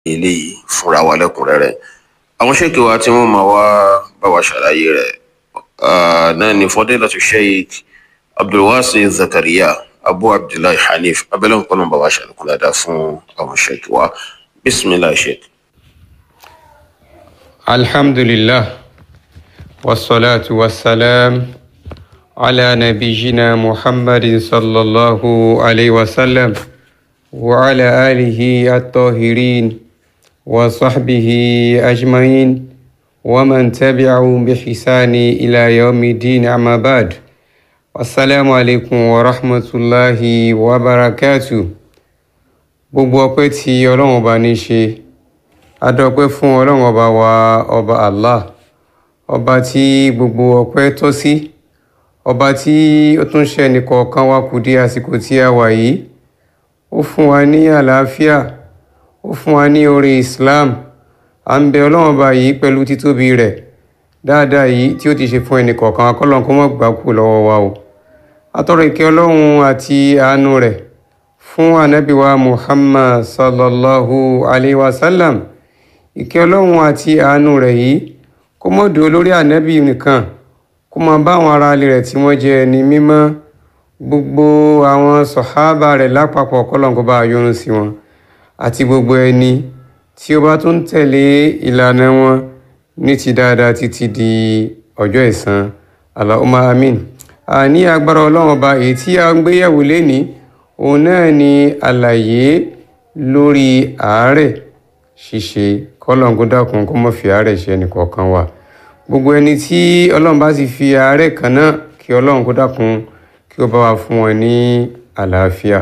eléyìí fúnra wa lẹ́kùnrẹ́rẹ́ àwọn ṣèkì wa tí wọ́n máa wá bá wa ṣàlàyé rẹ̀ náà ni fadilatu sheikh abdulwasi zakariya abu abdullahi hanif abẹ́lẹ́ nǹkan náà bá wa ṣàlùkù dáadáa fún àwọn ṣèkì wa bisimilahi sheikh. alhamdulillah wasalaatu wasalaam ala nabiyina muhammadin sallallahu alayhi wa sallam wa ala alihi at-tahirin wa sahbihi ajma'in wa man tabi'ahum bi ihsani ila yawmi din amma ba'd assalamu alaikum wa rahmatullahi wa barakatuh gbogbo ọpẹ́ tí Ọlọ́run ọba ní ṣe adọ́pẹ́ fún Ọlọ́run ọba wa ọba Allah ọba tí gbogbo ọpẹ́ tọ́ sí ọba tí ó tún ṣe ẹnìkọ̀ọ̀kan wa kù dé àsìkò tí a wà yìí ó fún wa ní àlàáfíà ó fún wa ní oore Islam à ń bẹ Ọlọ́run ọba yìí pẹ̀lú títóbi rẹ̀ dáadáa yìí tí ó ti ṣe fún ẹnìkọ̀ọ̀kan wa kọ́lọ́n kó má gbà kú lọ́wọ́ wa o atọ́rọ̀ ìkẹ́ Ọlọ́run àti àánú rẹ̀ fún ànábì wa Muhammad sallallahu alayhi wa sallam ìkẹ́ Ọlọ́run àti àánú rẹ̀ yìí kó mọ́ dúró lórí ànábì nìkan kó máa bá àwọn ará ilé rẹ̀ tí wọ́n jẹ́ ẹni mímọ́ gbogbo àwọn sọ̀hábà rẹ̀ lápapọ̀ kọ́lọ́n kó bá a yọ́nú sí wọn àti gbogbo ẹni tí ó bá tún tẹ̀lé ìlànà wọn ní ti dáadáa títí di ọjọ́ ẹ̀san Allahumma amin àní agbára ọlọ́run ọba èyí tí a ń gbéyẹ̀wò lénìí òun náà ni àlàyé lórí àárẹ̀ ṣíṣe kọ́lọ́n kó dákun kó má fi àárẹ̀ ṣe ẹnìkọ̀ọ̀kan wa gbogbo ẹni tí ọlọ́run bá sì fi àárẹ̀ kan náà kí ọlọ́run kó dákun kí ó bá wa fún wọn ní àlàáfíà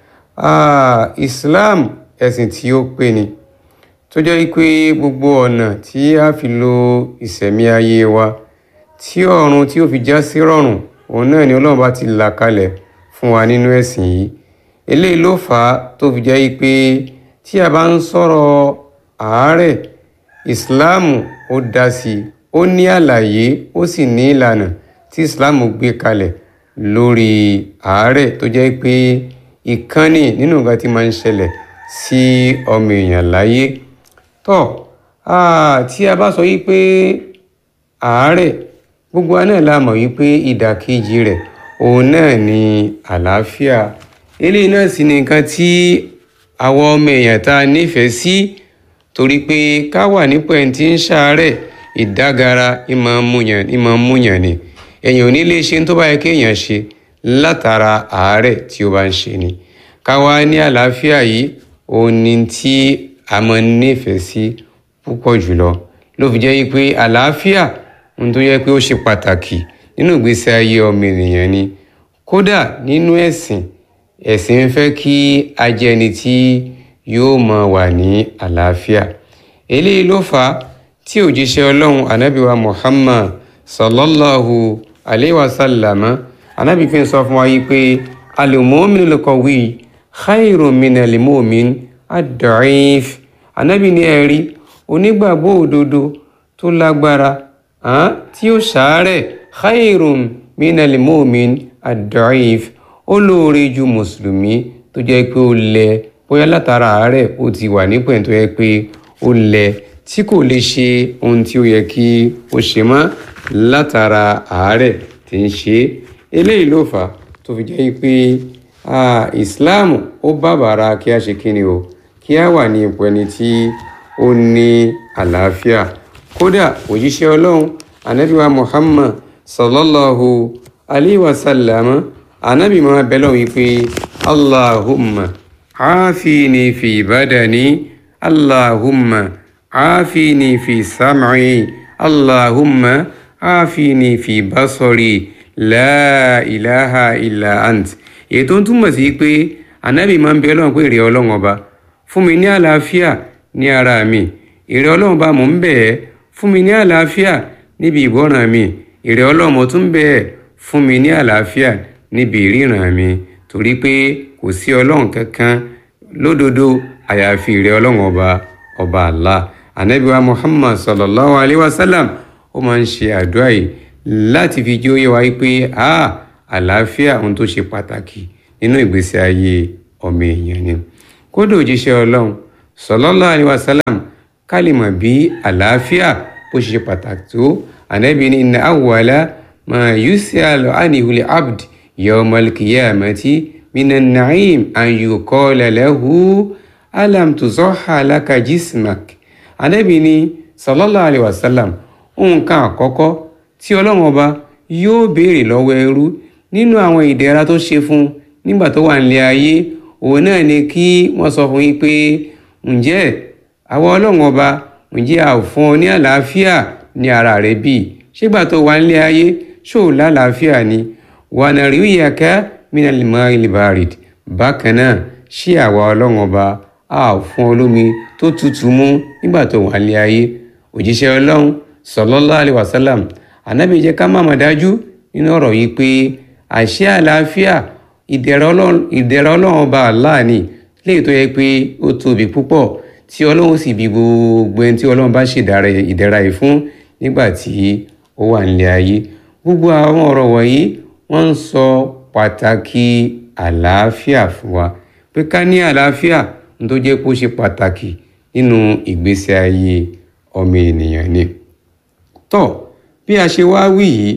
Islam ẹ̀sìn tí ó pé ni tó jẹ́ pé gbogbo ọ̀nà tí a fi lo ìsẹ̀mí ayé wa tí ọ̀run tí ó fi já sí rọ̀rùn òun náà ni ọlọ́run bá ti là kalẹ̀ fún wa nínú ẹ̀sìn yìí eléyìí ló fà á tó fi jẹ́ pé tí a bá ń sọ̀rọ̀ àárẹ̀ ìsìláàmù ó dá sí i ó ní àlàyé ó sì ní ìlànà tí ìsìláàmù gbé kalẹ̀ lórí àárẹ̀ tó jẹ́ pé ìkànnì nínú nǹkan tí máa ń ṣẹlẹ̀ sí ọmọ èèyàn láyé tó tí a bá sọ yí pé àárẹ̀ gbogbo wa náà la mọ̀ yí pé ìdàkejì rẹ̀ òun náà ni àlàáfíà eléyìí náà sì ni nǹkan tí àwọn ọmọ èèyàn tá a nífẹ̀ẹ́ sí torí pé ká wà nípò ẹni tí ń ṣàárẹ̀ ìdágara ìmọ̀ múyàn ni èèyàn ò ní lè ṣe tó bá yẹ kéèyàn ṣe látara àárẹ̀ tí ó bá ń ṣe ni ká wá ní àlàáfíà yìí òun ni tí a máa nífẹ̀ẹ́ sí púpọ̀ jùlọ ló fi jẹ́ pé àlàáfíà ohun tó yẹ pé ó ṣe pàtàkì nínú ìgbésí ayé ọmọ ènìyàn ni kódà nínú ẹ̀sìn ẹ̀sìn ń fẹ́ kí a jẹ́ ẹni tí yóò máa wà ní àlàáfíà eléyìí ló fà á tí òjíṣẹ́ ọlọ́run anábìwa muhammad sallallahu alayhi wa sallam anábì fi ń sọ fún wa yìí pé al-mu'minu al-qawi khayrun min al-mu'min ad-da'if anábì ní ẹ̀rí onígbàgbọ́ òdodo tó lágbára tí ó ṣàárẹ̀ khayrun min al-mu'min ad-da'if ó lóore ju mùsùlùmí tó jẹ́ pé ó lẹ bóyá látara àárẹ̀ ó ti wà nípò tó yẹ pé ó lẹ tí kò lè ṣe ohun tí ó yẹ kí ó ṣe mọ́ látara àárẹ̀ tí ń ṣe eléyìí ló fà tó fi jẹ́ pé Islam ó bàbàrà kí a ṣe kíni o kí a wà ní ipò ẹni tí ó ní àlàáfíà kódà òjíṣẹ́ ọlọ́run anabiwa Muhammad sallallahu alayhi wa sallam anabi máa bẹ lọ́wọ́ wípé Allahumma عافيني في بدني اللهم عافيني في سمعي اللهم عافيني في بصري لا إله إلا أنت èyí tó ń túmọ̀ sí pé ànábì máa ń bẹ ọlọ́run pé ìrẹ́ ọlọ́run ọba fún mi ní àlàáfíà ní ara mi ìrẹ́ ọlọ́run ọba mò ń bẹ̀ ẹ́ fún mi ní àlàáfíà níbi ìgbọ́ràn mi ìrẹ́ ọlọ́run mo tún bẹ̀ ẹ́ fún mi ní àlàáfíà níbi ìríran mi torí pé kò sí ọlọ́run kankan lódodo àyàfi ìrẹ́ ọlọ́run ọba ọba Allah anabiwa muhammad sallallahu alayhi wa sallam ó máa ń ṣe àdúrà yìí láti fi jẹ́ òye wa pé a àlàáfíà ohun tó ṣe pàtàkì nínú ìgbésí ayé ọmọ èèyàn ni kódà òjíṣẹ́ ọlọ́run sallallahu alaihi wasallam ká lè mọ̀ bí àlàáfíà bó ṣe ṣe pàtàkì tó ànábì ní inna awwala ma yus'alu anhu al-abd yawm al-qiyamati minan na'im an yuqala lahu alam tuzahha laka jismak ànábì ní sallallahu alaihi wasallam nǹkan àkọ́kọ́ tí ọlọ́run ọba yóò béèrè lọ́wọ́ ẹrú nínú àwọn ìdẹ̀ra tó ṣe fún nígbà tó wà nílé ayé òun náà ni kí wọ́n sọ fún yín pé ǹjẹ́ àwọn ọlọ́run ọba ǹjẹ́ a ò fún ọ ní àlàáfíà ní ara rẹ bí ṣégbà tó wà nílé ayé ṣó o lálàáfíà ni wà náà rí ìyàká minal ma'il barid bákan náà ṣé àwa ọlọ́run ọba a ò fún ọ lómi tó tutù mú nígbà tó wà nílé ayé òjíṣẹ́ ọlọ́run sallallahu alaihi wasallam ànábì jẹ́ ká má mà dájú nínú ọ̀rọ̀ yìí pé àṣẹ àlàáfíà ìdẹ̀ra ọlọ́run ọba Allah ni léyìí tó yẹ pé ó tóbi púpọ̀ tí ọlọ́run sì bí gbogbo ẹni tí ọlọ́run bá ṣèdára ìdẹ̀ra yìí fún nígbà tí ó wà nílé ayé gbogbo àwọn ọ̀rọ̀ wọ̀nyí wọ́n ń sọ pàtàkì àlàáfíà fún wa pé ká ní àlàáfíà ní tó jẹ́ pé ó ṣe pàtàkì nínú ìgbésí ayé ọmọ ènìyàn ni tọ́ bí a ṣe wá wí yìí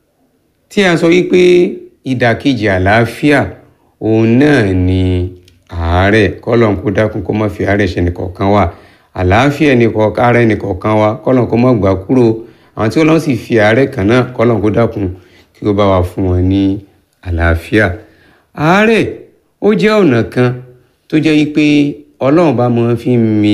tí a sọ wípé ìdàkejì àlàáfíà òun náà ni àárẹ̀ kọ́lọ̀n kó dákun kó má fi àárẹ̀ ṣe nìkọ̀ọ̀kan wa àlàáfíà nìkọ̀ọ̀kan ara nìkọ̀ọ̀kan wa kọ́lọ̀n kó má gbà kúrò àwọn tí Ọlọ́run sì fi àárẹ̀ kan náà kọ́lọ̀n kó dákun kí ó bá wa fún wọn ní àlàáfíà àárẹ̀ ó jẹ́ ọ̀nà kan tó jẹ́ wípé Ọlọ́run bá máa fi mi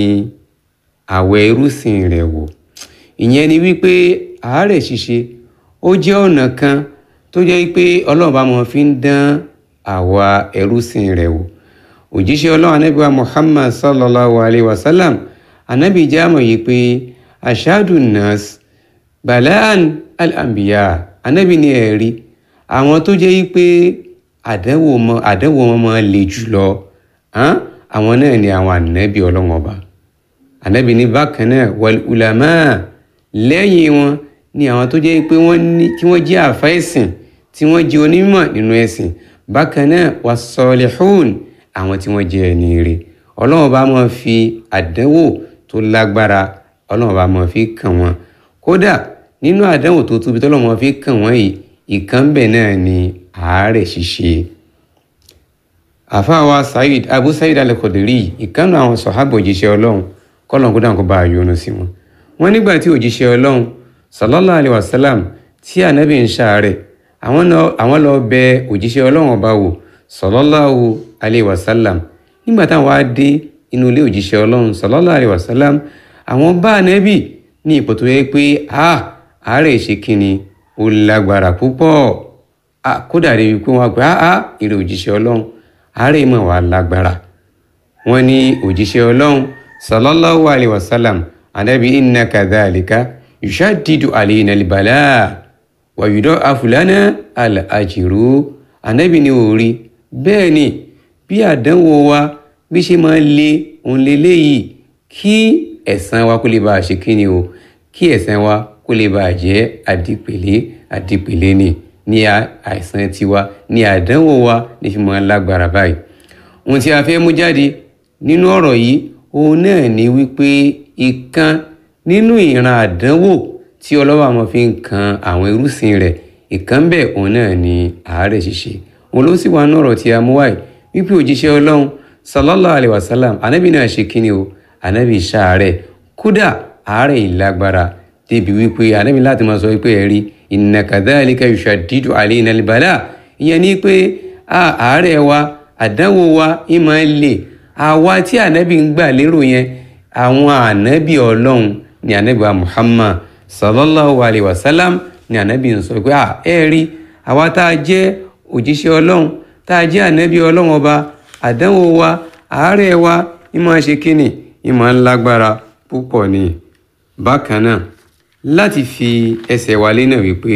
àwẹ̀ irúsìn rẹ̀ wò ìyẹn ni wípé àárẹ̀ ṣíṣe ó jẹ́ ọ̀nà kan tó jẹ́ pé ọlọ́run bá mọ̀ fi ń dán àwa ẹrúsìn rẹ̀ wò òjíṣẹ́ ọlọ́run anábì wa muhammad sallallahu alayhi wa sallam anábì jámọ̀ yìí pé ashadu nas balaan al-anbiya anábì ní ẹ̀rí àwọn tó jẹ́ pé àdánwò wọn máa le jùlọ àwọn náà ni àwọn ànábì ọlọ́run ọba ànábì ní bákan náà wal ulama lẹ́yìn wọn ni àwọn tó jẹ́ pé wọ́n ní kí wọ́n jẹ́ àfa ẹ̀sìn tí wọ́n jẹ́ onímọ̀ nínú ẹ̀sìn bákan náà wà sọ̀lẹ̀hún àwọn tí wọ́n jẹ́ ẹni rẹ̀ ọlọ́run bá máa fi àdánwò tó lágbára ọlọ́run bá máa fi kàn wọ́n kódà nínú àdánwò tó tóbi tọ́lọ́run máa fi kàn wọ́n yìí ìkan bẹ̀ náà ni àárẹ̀ ṣíṣe àfáàwá Said Abu Said al-Khudri ìkànnì àwọn sọ̀hábà òjíṣẹ́ ọlọ́run kọ́lọ́n kó dáhùn kó bá a yọ́nú sí wọn wọ́n nígbà tí òjíṣẹ́ ọlọ́run sallallahu alayhi wa sallam tí ànábì ń ṣàárẹ̀ àwọn lọ bẹ òjíṣẹ́ ọlọ́run ọba wò sallallahu alayhi wa sallam nígbà táwọn wá dé inú ilé òjíṣẹ́ ọlọ́run sallallahu alayhi wa sallam àwọn bá ànábì ní ipò tó yẹ pé a àárẹ̀ ṣe kíni ó lágbára púpọ̀ kódà rí wípé wọn pé a èrè òjíṣẹ́ ọlọ́run àárẹ̀ mọ̀ wá lágbára wọn ní òjíṣẹ́ ọlọ́run sallallahu alayhi wa sallam ànábì inna kadhalika yushaddidu alayna albala wa yudha'afu lana al-ajru ànábì ní orí bẹ́ẹ̀ ni bí àdánwò wa bí ṣe máa le òun leléyìí kí ẹ̀san wa kó lè bá a ṣe kí ni o kí ẹ̀san wa kó lè bá a jẹ́ àdìpèlé àdìpèlé ni ní àìsàn tiwa ní àdánwò wa ní fi máa lágbára báyìí ohun tí a fẹ́ mú jáde nínú ọ̀rọ̀ yìí òun náà ni wípé ìkan nínú ìran àdánwò tí ọlọ́wọ́ àwọn fi ń kan àwọn irúsìn rẹ̀ ìkan bẹ́ẹ̀ òun náà ni àárẹ̀ ṣíṣe òun ló sì wà ní ọ̀rọ̀ tí a mú wáyé wípé òjíṣẹ́ ọlọ́run sallallahu alayhi wa sallam anábì náà ṣe kíni o anábì ṣàárẹ̀ kódà àárẹ̀ ìlágbára débi wípé anábì láti máa sọ wípé ẹ̀rí inna kadhalika yushaddidu alayna al-bala ìyẹn ni pé àárẹ̀ wa àdánwò wa ìmọ̀ ẹ̀ lè àwa tí anábì ń gbà lérò yẹn àwọn ànábì ọlọ́run ni ànábì wa muhammad sallallahu alayhi wa sallam ni ànábì ń sọ pé à ẹ rí àwa tá a jẹ́ òjíṣẹ́ ọlọ́run tá a jẹ́ ànábì ọlọ́run ọba àdánwò wa àárẹ̀ wa ìmọ̀ ṣe kínní ìmọ̀ ńlágbára púpọ̀ ni bákan náà láti fi ẹsẹ̀ wa lé náà wípé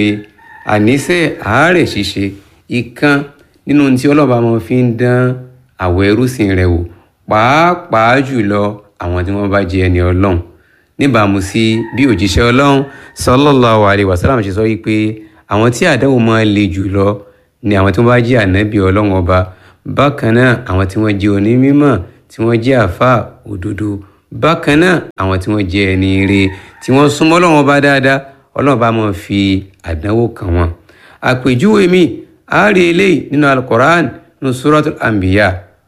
àníṣe àárẹ̀ ṣíṣe ìkan nínú tí ọlọ́ba máa fi ń dán àwọ̀ ẹrúsìn rẹ̀ wò pàápàá jùlọ àwọn tí wọ́n bá jẹ́ ẹni ọlọ́run níbàámu sí bí òjíṣẹ́ ọlọ́run sallallahu alaihi wasallam ṣe sọ wípé àwọn tí àdánwò máa le jù lọ ni àwọn tí wọ́n bá jẹ́ ànábì ọlọ́run ọba bákan náà àwọn tí wọ́n jẹ́ onímọ̀ tí wọ́n jẹ́ àáfàá òdodo bákan náà àwọn tí wọ́n jẹ́ ẹni ire tí wọ́n súnmọ́ Ọlọ́run Ọba dáadáa Ọlọ́run bá máa fi àdánwò kàn wọ́n àpèjúwe mi àárí eléyìí nínú alukoran nínú suratul anbiya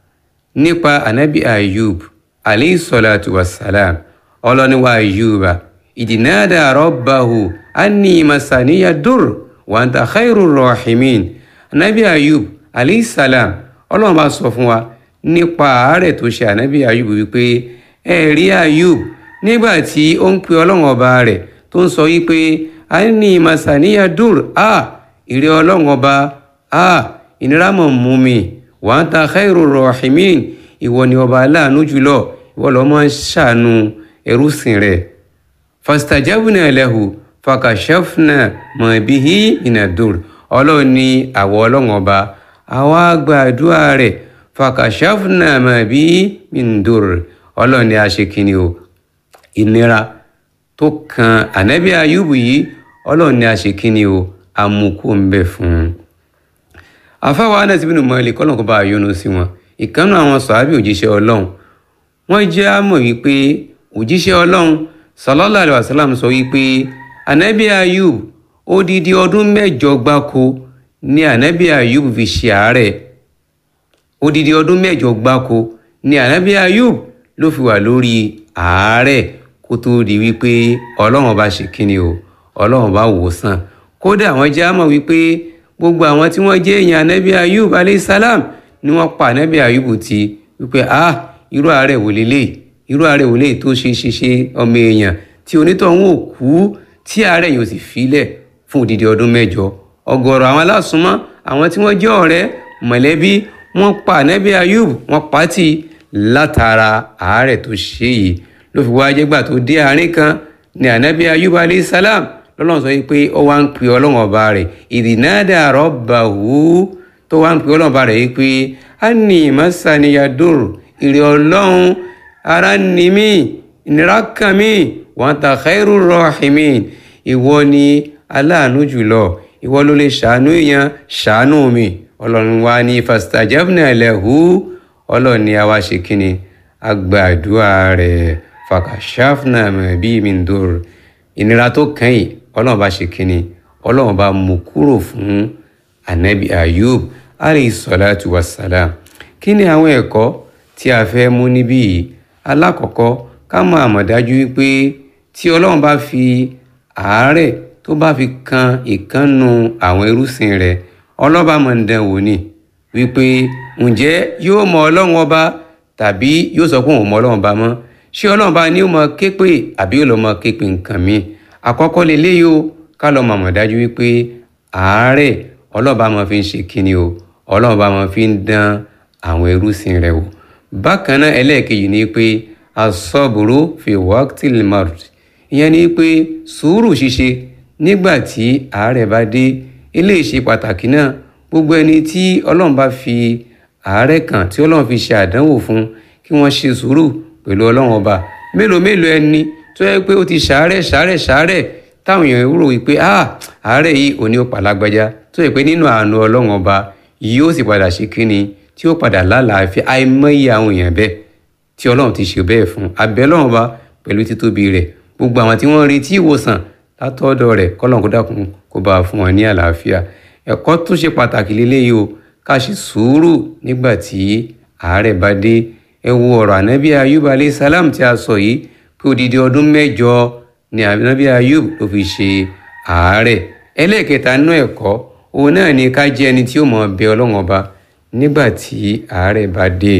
nípa anabi ayub alayhi salatu wassalam ọlọ́niwa ayuba ìdìnnádà rabbahu anni masaniya dur wa anta khairu rahimin anabi ayub alayhi salam ọlọ́run bá sọ fún wa nípa àárẹ̀ tó ṣe anabi ayub wípé ẹ rí ayub nígbà tí ó ń pe ọlọ́run ọba rẹ̀ tó ń sọ wípé anni masaniya dur a ìrẹ́ ọlọ́run ọba a ìnira mọ̀ mú mi wa anta khairu rahimin ìwọ ni ọba aláàánú jùlọ ìwọ ló máa ń ṣàánú ẹrúsìn rẹ̀ fastajabna lahu fakashafna ma bihi minadur ọlọ́run ní àwọ̀ ọlọ́run ọba àwa gbàdúrà rẹ̀ fakashafna ma bihi minadur ọlọ́run ní aṣèkínni o ìnira tó kan ànábì ayúbù yìí ọlọ́run ní aṣèkínni o amukú ń bẹ fún un àfáwọn Anas ibn Malik kọ́nà kó bá a yọ́nú sí wọn ìkànnì àwọn sàábì òjíṣẹ́ ọlọ́run wọ́n jẹ́ àmọ̀ wípé òjíṣẹ́ ọlọ́run sallallahu alaihi wasallam sọ wípé anabi ayub odidi ọdún mẹ́jọ gbáko ni anabi ayub fi ṣe àárẹ̀ odidi ọdún mẹ́jọ gbáko ni anabi ayub ló fi wà lórí àárẹ̀ kó tó di wípé ọlọ́run bá ṣe kíni o ọlọ́run bá wò sàn kódà wọ́n jẹ́ àmọ̀ wípé gbogbo àwọn tí wọ́n jẹ́ èèyàn anabi ayub aleyhisalaam ni wọ́n pa anabi ayub ti wípé ah irú àárẹ̀ wò lélẹ̀ irú àárẹ̀ wò lélẹ̀ tó ṣe ṣe ṣe ọmọ èèyàn tí onítọ̀hún ò kú tí àárẹ̀ yóò sì filẹ̀ fún odidi ọdún mẹ́jọ ọ̀gọ̀rọ̀ àwọn alásùnmọ́ àwọn tí wọ́n jẹ́ ọ̀rẹ́ mọ̀lẹ́bí wọ́n pa anabi ayub wọ́n pa á tì látara àárẹ̀ tó ṣe yìí ló fi wá jẹ́gbà tó dé àárín kan ní anabi ayub alayhi salam lọ́lọ́run sọ pé ó wá ń pè ọlọ́run ọba rẹ̀ ìdìnnádà rabbahu tó wá ń pè ọlọ́run ọba rẹ̀ yìí pé anni masaniyadur ìrẹ̀ ọlọ́run ara ni mí ìnira kan mí wa anta khairu rahimin ìwọ ni aláàánú jùlọ ìwọ ló lè ṣàánú èèyàn ṣàánú mi ọlọ́run wa ní fastajabna lahu ọlọ́run ni a wá ṣe kíni agbàdúrà rẹ̀ fakashafna ma bi min dur ìnira tó kàn yìí ọlọ́run bá ṣe kíni ọlọ́run bá mú kúrò fún anabi ayub alayhi salatu wassalam kí ni àwọn ẹ̀kọ́ tí a fẹ́ mú níbí yìí alákọ̀ọ́kọ́ ká mọ̀ àmọ̀dájú wípé tí ọlọ́run bá fi àárẹ̀ tó bá fi kan ìkànnù àwọn irúsìn rẹ̀ ọlọ́ba mọ̀ ń dán wò ni wípé ǹjẹ́ yóò mọ ọlọ́run ọba tàbí yóò sọ pé òun mọ ọlọ́run ọba mọ́ ṣé ọlọ́run bá ní ó mọ képe àbí ó lọ mọ képe nǹkan mi àkọ́kọ́ lélẹ́yìí o ká lọ mọ̀ àmọ̀dájú wípé àárẹ̀ ọlọ́ba mọ̀ fi ń ṣe kíni o ọlọ́run bá mọ̀ fi ń dán àwọn ẹrúsìn rẹ̀ wò bákan náà ẹlẹ́ẹ̀kejì ni pé asọ́bùrú fi waqtil mard ìyẹn ni pé sùúrù ṣíṣe nígbà tí àárẹ̀ bá dé eléyìí ṣe pàtàkì náà gbogbo ẹni tí ọlọ́run bá fi àárẹ̀ kàn tí ọlọ́run fi ṣe àdánwò fún kí wọ́n ṣe sùúrù pẹ̀lú ọlọ́run ọba mélòó mélòó ẹni tó yẹ pé ó ti ṣàárẹ̀ ṣàárẹ̀ ṣàárẹ̀ táwọn èèyàn rò wípé ah àárẹ̀ yìí ò ní ó pàlágbájá tó yẹ pé nínú àánú ọlọ́run ọba yóò sì padà ṣe kíni tí ó padà lálàáfíà àìmọye àwọn èèyàn bẹ́ẹ̀ tí ọlọ́run ti ṣe bẹ́ẹ̀ fún abẹ́ ọlọ́run bá pẹ̀lú títóbi rẹ̀ gbogbo àwọn tí wọ́n ń retí ìwòsàn látọ̀dọ̀ rẹ̀ kọ́lọ́n kó dákun kó bá a fún wọn ní àlàáfíà ẹ̀kọ́ tó ṣe pàtàkì lélẹ́yìí o ká ṣe sùúrù nígbà tí àárẹ̀ bá dé ẹ wo ọ̀rọ̀ ànábì ayub alayhi salam tí a sọ yìí pé odidi ọdún mẹ́jọ ni ànábì ayub ló fi ṣe àárẹ̀ ẹlẹ́ẹ̀kẹta nínú ẹ̀kọ́ òun náà ni ká jẹ́ ẹni tí ó mọ̀ bẹ ọlọ́run ọba nígbà tí àárẹ̀ bá dé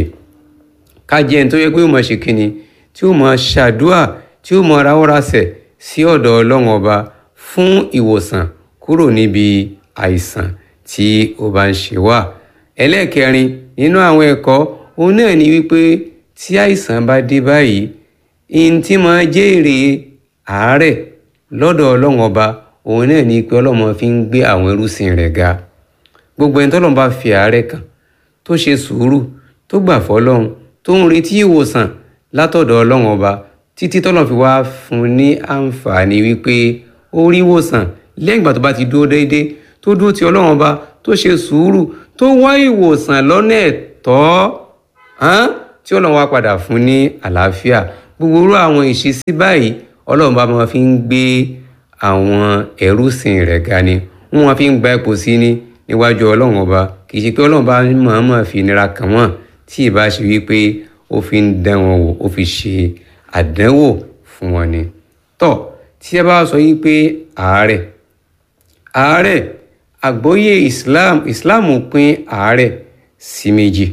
ká jẹ́ ẹni tó yẹ pé ó mọ̀ ṣe kíni tí ó mọ̀ ṣàdúà tí ó mọ̀ ráwọ́rasẹ̀ sí ọ̀dọ̀ ọlọ́run ọba fún ìwòsàn kúrò níbi àìsàn tí ó bá ń ṣe wá ẹlẹ́ẹ̀kẹrin nínú àwọn ẹ̀kọ́ òun náà ni wípé tí àìsàn bá dé báyìí ihun tí máa jẹ́ èrè àárẹ̀ lọ́dọ̀ ọlọ́run ọba òun náà ni pé ọlọ́run fi ń gbé àwọn ẹrúsìn rẹ̀ ga gbogbo ẹni tọ́lọ́run bá fi àárẹ̀ kàn tó ṣe sùúrù tó gbà fọlọ́run tó ń retí ìwòsàn látọ̀dọ̀ ọlọ́run ọba títí tọ́lọ́run fi wá fún un ní àǹfààní wípé ó rí ìwòsàn lẹ́yìn ìgbà tó bá ti dúró déédéé tó dúró ti ọlọ́run ọba tó ṣe sùúrù tó wá ìwòsàn lọ́nà ẹ̀tọ́ tí ọlọ́run wá padà fún ní àlàáfíà gbogbo irú àwọn ìṣesí báyìí ọlọ́run bá máa fi ń gbé àwọn ẹrúsìn rẹ̀ ga ni wọ́n máa fi ń gba ipò sí ní níwájú ọlọ́run ọba kì í ṣe pé ọlọ́run bá mọ̀ọ́mọ̀ fi nira kàn wọ́n tí ì bá ṣe wípé ó fi ń dán wọn wò ó fi ṣe àdánwò fún wọn ni. tọ́ tí ẹ bá sọ yìí pé àárẹ̀ àárẹ̀ àgbọ́yé islam islam pín àárẹ̀ sí méjì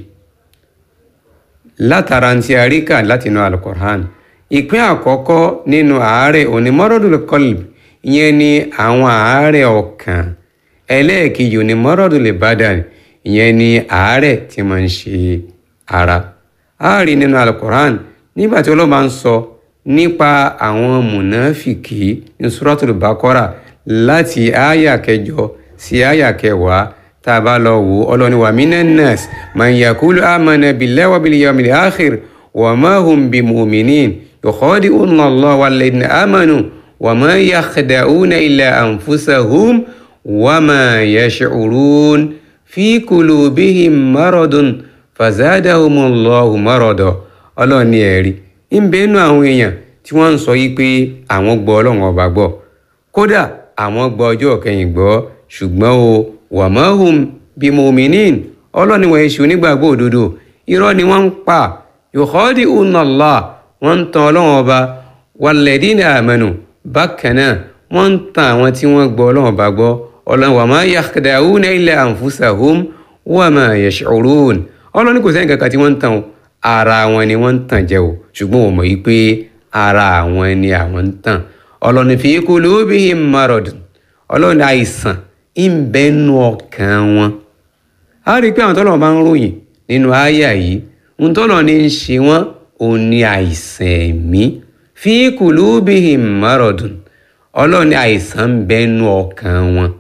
látara tí a rí kà látinú alukur'an ìpín àkọ́kọ́ nínú àárẹ̀ òní mọ́rọ́dún kọlb ìyẹn ni àwọn àárẹ̀ ọkàn ẹlẹ́ẹ̀kejì òní mọ́rọ́dún badan ìyẹn ni àárẹ̀ tí máa ń ṣe ara a rí nínú alukur'an nígbà tí ọlọ́ba ń sọ nípa àwọn mùnáfìkì ní suratul baqara láti àyà kẹjọ sí àyà kẹwàá tá a bá lọ wò ọlọ́ni wa minan nas man yakulu amana billahi wa bil yawmil akhir wa ma hum bimuminin yukhadi'una Allah walladhina amanu wa ma yakhda'una illa anfusahum wa ma yash'urun fi qulubihim maradun fazadahumullahu marada ọlọ́ni ẹ̀rí ń bẹ́nu àwọn èèyàn tí wọ́n ń sọ yí pé àwọn gbọ́ ọlọ́run ọba gbọ́ kódà àwọn gbọ́ ọjọ́ kẹyìn gbọ́ ṣùgbọ́n o wàmáhùn bimuminin ọlọ́ni wọ́n ṣe onígbàgbọ́ òdodo irọ́ ni wọ́n ń pa yòkọ́dí unallah wọ́n ń tan ọlọ́run ọba wàlẹ́dínà àmẹ́nu bákan náà wọ́n ń tan àwọn tí wọ́n gbọ́ ọlọ́run ọba gbọ́ ọlọ́run wàmá yakhda'una illa anfusahum wàmá yash'urun ọlọ́ni kò sẹ́yìn kankan tí wọ́n ń tan ara wọn ni wọ́n ń tàn jẹ o ṣùgbọ́n wọ́n mọ̀ yí pé ara àwọn ni àwọn ń tàn ọlọ́ni fi qulubihim maradun ọlọ́ni àìsàn ń bẹ́nu ọkàn wọn. a rí i pé àwọn tọ́lọ̀ bá ń ròyìn nínú àyà yìí ń tọ́lọ̀ ní í ṣe wọ́n òun ni àìsàn ẹ̀mí fi qulubihim maradun ọlọ́ni àìsàn ń bẹ́nu ọkàn wọn.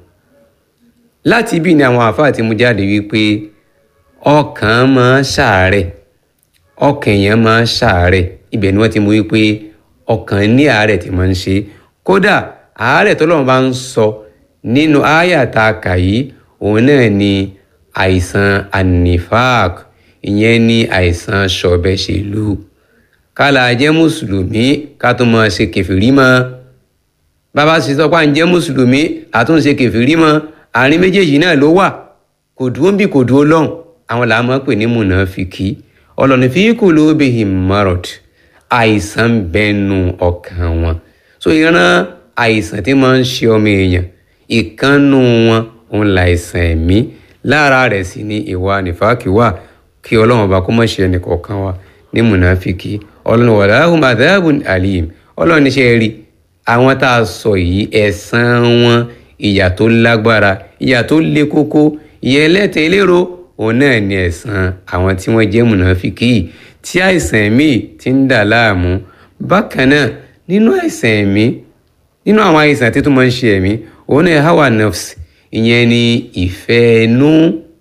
láti ibi ni àwọn àfáà ti mú jáde wípé ọkàn máa ṣàárẹ̀ ọkàn èèyàn máa ṣàárẹ̀ ibẹ̀ ni wọ́n ti mú wípé ọkàn ní àárẹ̀ tí máa ń ṣe kódà àárẹ̀ tọ́lọ́run bá ń sọ nínú àyà tá a kà yìí òun náà ni àìsàn anifak ìyẹn ni àìsàn ṣọ̀bẹ̀ṣèlú kálá jẹ́ mùsùlùmí ká tó máa ṣe kẹfìrí mọ́ bàbá sì sọ pé à ń jẹ́ mùsùlùmí àtúnṣe kẹfìrí mọ́ àárín méjèèjì náà ló wà kò dúró bí kò dúró lọ́hùn àwọn làá máa pè ní mùnàfíkì ọlọ́ni fi qulubihim marad àìsàn ń bẹnu ọkàn wọn so ìran àìsàn tí máa ń ṣe ọmọ èèyàn ìkànnù wọn òun láìsàn ẹ̀mí lára rẹ̀ sì ni ìwà nífàkì wà kí ọlọ́run ọba kó má ṣe ẹnìkọ̀ọ̀kan wa ní mùnàfíkì ọlọ́run walahum adhabun alim ọlọ́run níṣẹ́ rí àwọn tá a sọ yìí ẹ̀san wọn ìyà tó lágbára ìyà tó le kókó ìyà ẹlẹ́tẹ̀ eléro òun náà ni ẹ̀san àwọn tí wọ́n jẹ́ mùnàfíkì tí àìsàn ẹ̀mí ti ń dà láàmú bákan náà nínú àìsàn ẹ̀mí nínú àwọn àìsàn tí tó máa ń ṣe ẹ̀mí òun náà hawa nafs ìyẹn ni ìfẹ́ ẹnu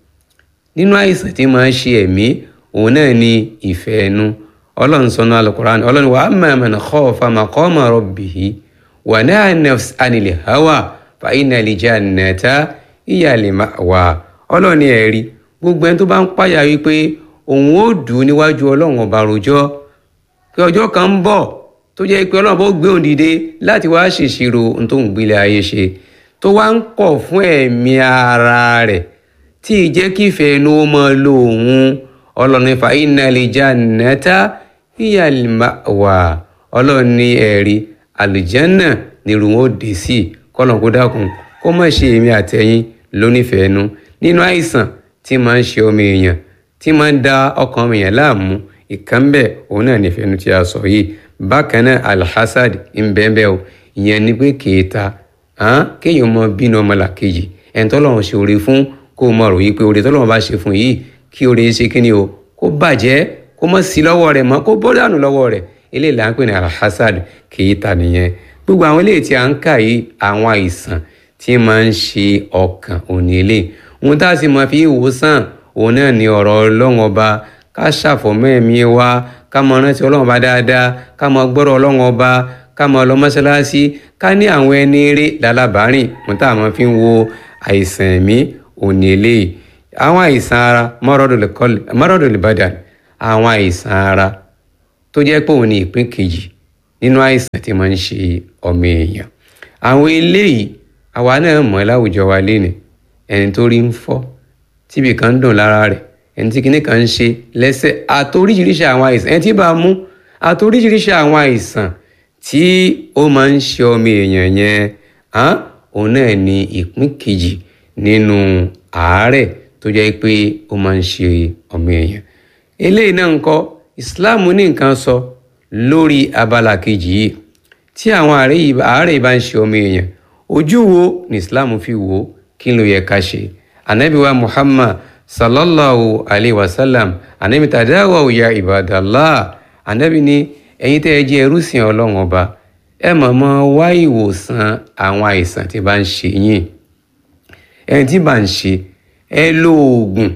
nínú àìsàn tí máa ń ṣe ẹ̀mí òun náà ni ìfẹ́ ẹnu ọlọ́run sọnù alukur'an ọlọ́run wa amma man khafa maqama rabbihi wa naha nafs anil hawa fa innal jannata hiya al ma'wa ọlọ́run ẹ̀rí gbogbo ẹni tó bá ń páyà wípé òun ó dùn níwájú ọlọ́run ọba rojọ́ pé ọjọ́ kan ń bọ̀ tó jẹ́ pé ọlọ́run bó gbé òun dìde láti wá ṣèṣirò ohun tó ń gbélé ayé ṣe tó wá ń kọ̀ fún ẹ̀mí ara rẹ̀ tí ì jẹ́ kí ìfẹ́ inú ó mọ lo òun ọlọ́run fa innal jannata hiya al ma'wa ọlọ́run ní ẹ̀rí àlùjànnà nírú wọn ó dé sí kọ́lọ̀ kó dákun kó má ṣe èmi àtẹ̀yìn lónífẹ̀ẹ́ nu nínú àìsàn tí máa ń ṣe ọmọ èèyàn tí máa ń da ọkàn ọmọ èèyàn láàmú ìkan bẹ́ẹ̀ òun náà nífẹ̀ẹ́ nu tí a sọ yìí bákan náà alhassad ń bẹ́ẹ̀ bẹ́ẹ̀ o ìyẹn ni pé kèéta kéèyàn mọ bínú ọmọlàkejì ẹni tọ́lọ́run ṣe oore fún kó o mọ rò yí pé oore tọ́lọ́run bá ṣe fún yìí kí oore ṣe kí ni o kó bàjẹ́ kó mọ̀ sí lọ́wọ́ rẹ̀ mọ́ kó bọ́ dànù lọ́wọ́ rẹ̀ eléyìí là ń pè ní alhassad kèéta nìyẹn gbogbo àwọn eléyìí tí a ń kà yìí àwọn àìsàn tí máa ń ṣe ọkàn òní eléyìí ohun tá a sì máa fi ìwòsàn òun náà ní ọ̀rọ̀ ọlọ́run ọba ká ṣàfọ̀mọ́ ẹ̀mí wa ká mọ rántí ọlọ́run ọba dáadáa ká mọ gbọ́rọ̀ ọlọ́run ọba ká mọ lọ mọ́ṣáláṣí ká ní àwọn ẹni eré lálábàárìn ohun tá a máa fi ń wo àìsàn ẹ̀mí òní eléyìí àwọn àìsàn ara mọ́rọ́dọ̀lẹ̀ badan àwọn àìsàn ara tó jẹ́ pé òun ni ìpín kejì nínú àìsàn tí máa ń ṣe ọmọ èèyàn àwọn eléyìí àwa náà mọ̀ láwùjọ wa lénìí ẹni tó rí ń fọ́ tíbi kan ń dùn lára rẹ̀ ẹni tí kinní kan ń ṣe lẹ́sẹ̀ àtoríṣiríṣi àwọn àìsàn ẹni tí bá mú àtoríṣiríṣi àwọn àìsàn tí ó máa ń ṣe ọmọ èèyàn yẹn hàn òun náà ni ìpín kejì nínú àárẹ̀ tó jẹ́ pé ó máa ń ṣe ọmọ èèyàn eléyìí náà ń kọ́ Islam ní nǹkan sọ lórí abala kejì yìí tí àwọn àárẹ̀ bá ń ṣe ọmọ èèyàn ojú wo ni Islam fi wò ó kí ló yẹ ká ṣe anabi wa Muhammad sallallahu alayhi wa sallam anabi tadawaw ya ibadallah anabi ní ẹ̀yin tẹ́ ẹ jẹ́ ẹrúsìn ọlọ́run ọba ẹ mọ̀ mọ́ wá ìwòsàn àwọn àìsàn tí bá ń ṣe yín ẹni tí bá ń ṣe ẹ lo oògùn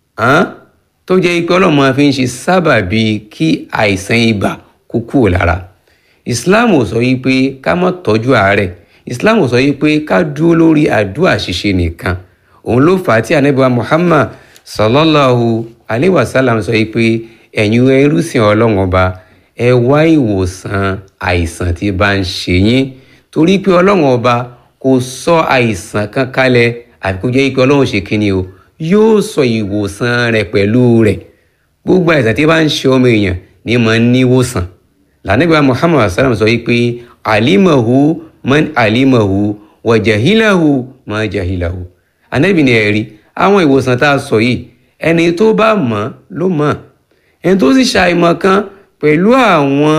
tó jẹ́ pé ọlọ́run máa fi ń ṣe sábàbí kí àìsàn ibà kó kúrò lára islam ò sọ yìí pé ká má tọ́jú àárẹ̀ islam ò sọ yìí pé ká dúró lórí àdúrà ṣíṣe nìkan òun ló fà á tí anabiwa muhammad sallallahu alayhi wa sallam sọ yìí pé ẹ̀yin ẹrúsìn ọlọ́run ọba ẹ wá ìwòsàn àìsàn tí bá ń ṣe yín torí pé ọlọ́run ọba kò sọ àìsàn kan kalẹ̀ àfi kó jẹ́ pé ọlọ́run ṣe kíni o yóò sọ ìwòsàn rẹ̀ pẹ̀lú rẹ̀ gbogbo àìsàn tí bá ń ṣe ọmọ èèyàn ní máa ń níwòsàn lànàgbà muhammad sallam sọ yìí pé alimahu man alimahu wa jahilahu man jahilahu anabi ni ẹ̀rí àwọn ìwòsàn tá a sọ yìí ẹni tó bá mọ̀ ló mọ̀ ẹni tó sì ṣàìmọ̀ kan pẹ̀lú àwọn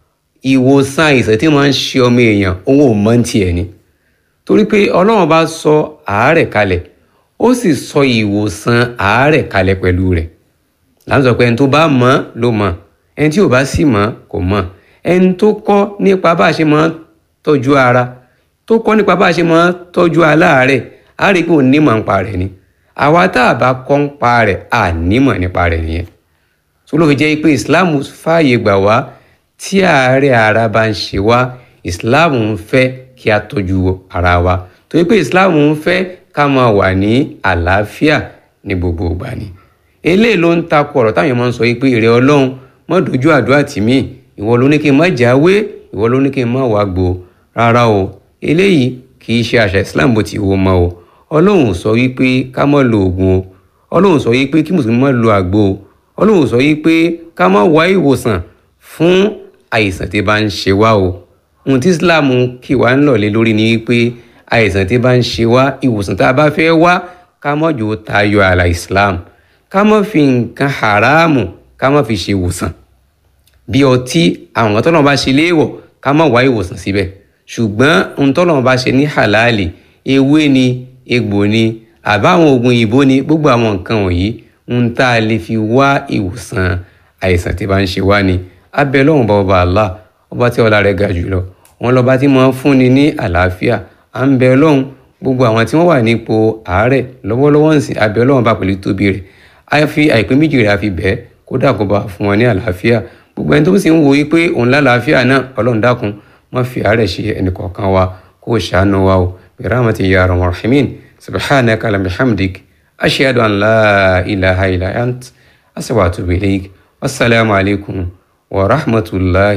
ìwòsàn àìsàn tí wọ́n ń ṣe ọmọ èèyàn òun ò mọ̀ tiẹ̀ ni torí pé ọlọ́run bá sọ àárẹ̀ kalẹ̀ ó sì sọ ìwòsàn àárẹ̀ kalẹ̀ pẹ̀lú rẹ̀ láti sọ pé ẹni tó bá mọ̀ ló mọ̀ ẹni tí ò bá sì mọ̀ kò mọ̀ ẹni tó kọ́ nípa bá a ṣe máa tọ́jú ara tó kọ́ nípa bá a ṣe máa tọ́jú aláàárẹ̀ á rí i pé òun nímọ̀ nípa rẹ̀ ni àwa tá a bá kọ́ nípa rẹ̀ à nímọ̀ nípa rẹ̀ nìyẹn tó ló fi jẹ́ pé islam fààyè gbà wá tí àárẹ̀ ara bá ń ṣe wá islam ń fẹ́ kí a tọ́jú ara wa torí pé islam ń fẹ́ ká máa wà ní àlàáfíà ní gbogbo ìgbà ni eléyìí ló ń takò ọ̀rọ̀ táwọn èèyàn máa ń sọ pé èrè ọlọ́run má dojú àdúrà tì mí ìwọ ló ní kí n má jáwé ìwọ ló ní kí n má wá gbó rárá o eléyìí kì í ṣe àṣà islam bó ti wo mọ́ o ọlọ́run sọ wípé ká má lo oògùn o ọlọ́run sọ wípé kí mùsùlùmí má lo àgbo o ọlọ́run sọ yìí pé ká má wá ìwòsàn fún àìsàn tí bá ń ṣe wá o ohun tí islam kì wá ń lọ̀lé lórí ni wípé àìsàn tí bá ń ṣe wá ìwòsàn tá a bá fẹ́ wá ká má jò tayọ àlà islam ká má fi nǹkan haramu ká má fi ṣe ìwòsàn bí ọtí àwọn nǹkan tọ́lọ́run bá ṣe léèwọ̀ ká má wá ìwòsàn síbẹ̀ ṣùgbọ́n ohun tọ́lọ́run bá ṣe ní halali ewé ni egbò ni àbáwọn oògùn ìbò ni gbogbo àwọn nǹkan wọ̀nyí ń tá a lè fi wá ìwòsàn àìsàn tí bá ń ṣe wá ni abẹ lọ́hùn bá ọba Allah ọba tí ọlá rẹ̀ ga jùlọ wọn lọba tí máa ń fúnni ní àlàáfíà à ń bẹ lọ́hùn gbogbo àwọn tí wọ́n wà nípò àárẹ̀ lọ́wọ́lọ́wọ́ ń sìn abẹ lọ́hùn bá pẹ̀lú tóbi rẹ̀ a fi àìpé méjì rẹ̀ a fi bẹ́ẹ̀ kódà kó bá fún wọn ní àlàáfíà gbogbo ẹni tó sì ń wo yí pé òun lálàáfíà náà ọlọ́run dákun wọ́n fi àárẹ̀ ṣe ẹnìkọ̀ọ̀kan wa kó o ṣàánú wa o bi rahmatika ya arhamar rahimin subhanaka lam bihamdik أشهد أن لا إله إلا أنت أستغفرك إليك والسلام عليكم ورحمة الله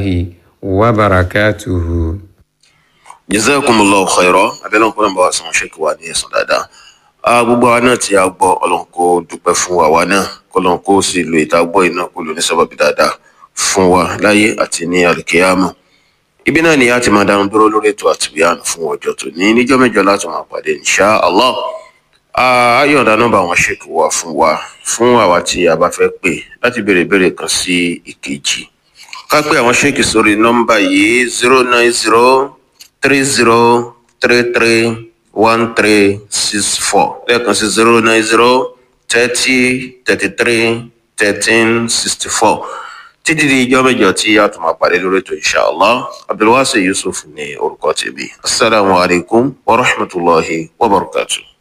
وبركاته jazakumullahu khairan abẹ́lẹ́ ọ̀pọ̀ nàbà sàn ṣèkì wà ní ẹ̀sán dáadáa gbogbo àwa náà tí a gbọ́ ọlọ́run kó dúpẹ́ fún àwa náà kọ́lọ́run kó sì lo ìta gbọ́ iná kó lò ní sábàbí dáadáa fún wa láyé àti ní àlùkìyámà ibi náà ni a ti máa dánu dúró lórí ètò àtìbíyàn fún ọjọ́ tó ní níjọ́ mẹ́jọ láti máa pàdé insha Allah ayọ̀ǹda nọ́mbà wọn ṣèkì wá fún wa fún àwa tí a bá fẹ́ pè láti béèrè ìbéèrè kan sí ìkejì ká pé àwọn ṣèkì sórí nọ́mbà yìí zero nine zero three zero three three one three six four lẹ́ẹ̀kan sí zero nine zero thirty thirty three thirteen sixty four títí di ijọ́ mẹ́jọ tí a tún máa pàdé lórí ètò inshallah abdulwasi yusuf ní orúkọ tèmi asalaamualeykum wa rahmatulahi wa barakatuh.